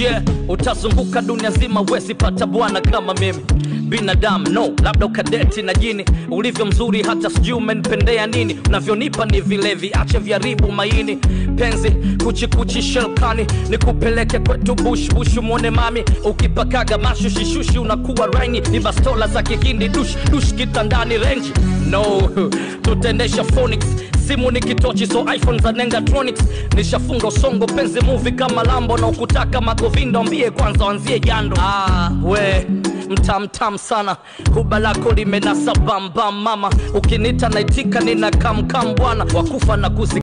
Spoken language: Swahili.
yeah utazunguka dunia zima wezi pata bwana kama mimi binadamu no labda ukadeti na jini ulivyo mzuri hata sijui umenipendea nini unavyonipa ni vilevi ache vyaribu maini penzi kuchikuchi shelkani nikupeleke kwetu bush bush mwone mami ukipakaga mashushishushi unakuwa raini ni bastola za kihindi dush dush kitandani renji no tutaendesha phonics simu ni kitochi so iphone za nengatronics nishafunga usongo penzi muvi kama lambo na ukutaka magovindo mbie kwanza wanzie jando ah, we mtamtam sana huba lako limenasa bambam mama ukinita naitika nina kamkam bwana wakufa na kuzi